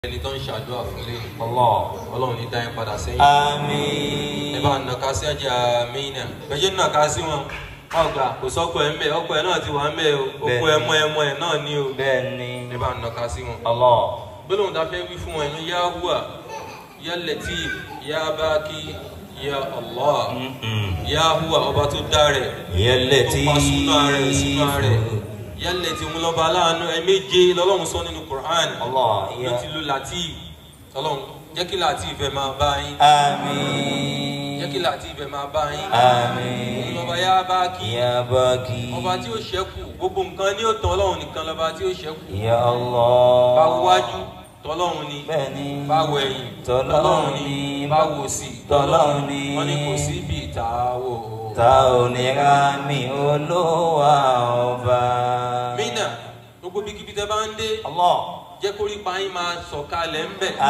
ẹni tó ń ṣàdúrà fún lé Allah. ọlọ́run ní dáyé padà sẹ́yìn Àmín. ẹ bá nàka sí ẹ̀jẹ̀ àmínà bẹ́ẹ̀ nàka sí wọn ọgbà kò sọ́kọ̀ ẹ̀ ń bẹ̀ ọkọ̀ ẹ̀ náà ti wà ń bẹ̀ o okùn Bẹ́ẹ̀ni. ẹmọ ẹmọ ẹ̀ náà ní o Bẹ́ẹ̀ni. ẹ bá nàka sí wọn. Allah. gbólóhùn tá a fẹ́ wí fún wọn ní yá hùwà yá Latif yá báàkì yá Allah yá hùwà ọba tó dá rẹ̀ Yẹlẹ̀ tó tí. pa súnà rẹ̀ súnà rẹ̀ yá Latif ń lọ́ba aláàánú ẹ méje lọ́lọ́run sọ nínú Qur'an Allah. ló ti lu Latif ọlọ́run jẹ́ kí Latif ẹ máa bá yín Àmín. jẹ́ kí Latif ẹ máa bá yín Àmín. ọba yá báàkì Ya Baki. ọba tí ó ṣẹ́kù gbogbo nǹkan ní òtàn ọlọ́run nìkan lọ́ba tí ó ṣẹ́kù Ya Allah. bá wájú tọ́lọ́run ni Bẹ́ẹ̀ni. bá wọ ẹ̀yìn Tọ́lọ́run ni. bá wò sí Tọ́lọ́run ni. wọ́n ní kò sí ibi ìta wò. Ta ò ní ra mi olúwa ọba. mínà gbogbo bíkíbi tẹ́ bá ń dé Allah. jẹ́ kó rí payín máa sọ̀kalẹ̀ ń bẹ̀.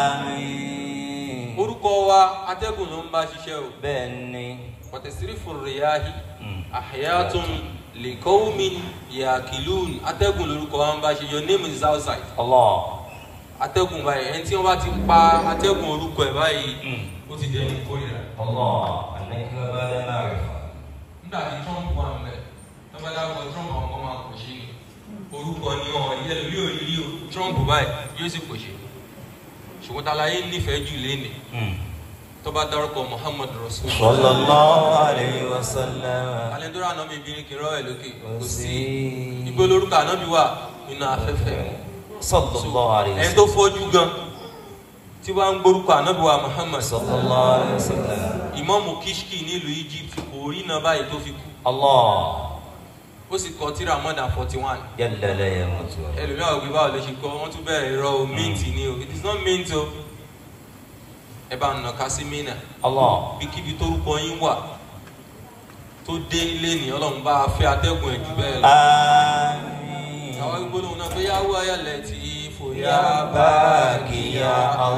Àmín. orúkọ wa atẹ́gùn ló ń bá ṣiṣẹ́ o Bẹ́ẹ̀ni. pọ̀tẹ́sírí fòrìyáhì Mm. àhẹ́yàtún lèkọ́wùmín yàkìlún atẹ́gùn lórúkọ wa ń bá ṣe your name is outside Allah. atẹ́gùn báyìí ẹni tí wọ́n bá ti pa atẹ́gùn orúkọ ẹ̀ báyìí Mm. ó ti dẹni kórìíra. Allah. Àníkẹ́ bá dé náà rẹ̀. nígbà tí trump wà ń bẹ̀ lọ́ba dárúkọ trump àwọn kan máa kò ṣe ni orúkọ ni wọn yẹ lórí òrírí o trump báyìí yóò sì kò ṣe ṣùgbọ́n talaye nífẹ̀ẹ́ jù léni Mm. tó bá dárúkọ muhammad rasul. Sallallahu alayhi wa sallam. alẹ́dọ́rọ̀ ànábì bí ní kí n rọ́ ẹ̀ lókè Kò kò sí sí. igbó lórúkọ ànábì wà nínú afẹ́fẹ́ Sallallahu alayhi wa ẹni tó sallam. fọ́jú gan tí wàá ń gbórúkọ ànábì wa muhammad Sallallahu alayhi wa sallam. ìmáàmù kishki nílùú egypt kò rí iná báyìí tó fi kú Allah. ó sì kọ tírà more than forty one Jalla la yamutu. ẹlòmíà òbí báwo ló ṣe kọ wọn tún bẹ̀rẹ̀ irọ́ o mint ni o it is not mint o ẹ bá nà ká sí mínà Allah. bíkíbi tórúkọ yín wà tó dé ilé ní ọlọ́run bá a fẹ́ atẹ́gùn ẹ̀ jù bẹ́ẹ̀ lọ. Àmín. àwọn gbólóhùn náà pé yáwó ayálẹ̀ tí fòyà Ya Baki ya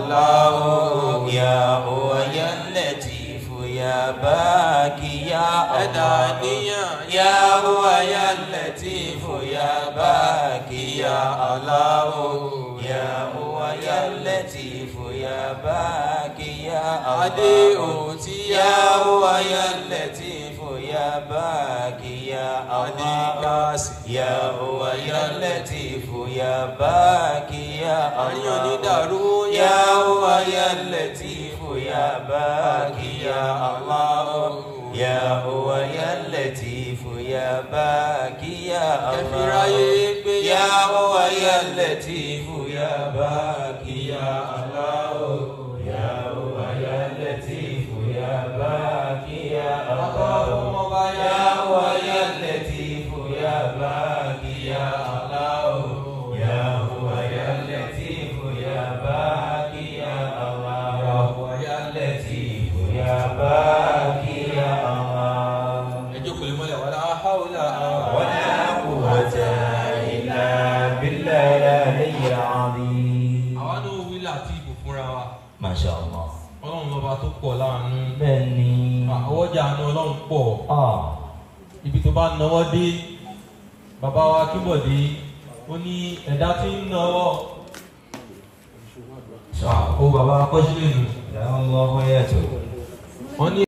Allah ya Huwa ya Latif ya Baki ya ẹ̀dá Allah níyàn Ya Huwa ya Latif ya Baki ya Allah ya Huwa ya Latif ya Baki ya Allah adé òtí Ya Huwa ya Latif ya Baki ya adé Allah káàsì Ya huwa ya latifu ya baki ya àríyàn ní Allah dàrú Ya huwa ya latifu ya baki ya Allah Ya huwa ya latifu ya baki ya kẹfìráyé Allah gbé Ya huwa ya latifu ya baki ya Allah Ya huwa ya latifu ya baki ya Allah Ya huwa ya latifu ya baki ya Allah Ya huwa ya latifu ya baki ya Allah Ya huwa ya latifu ya baki ya Allah ẹjọ́ kò lè mọ́lẹ̀ wàlá haúlà ولا قوة إلا بالله العلي العظيم àwa náà wí láti ìbò fúnra wa ما شاء الله ọlọ́run lọ́ba tó pọ̀ láàánú بني àwọ́jà àánú ọlọ́run pọ̀ آه ibi tó bá náwó dé bàbá wa kíbọ̀dé ó ní ẹ̀dá tí ń náwó ó bàbá akọ́ṣílẹ̀ nù يا الله يا wọ́n ní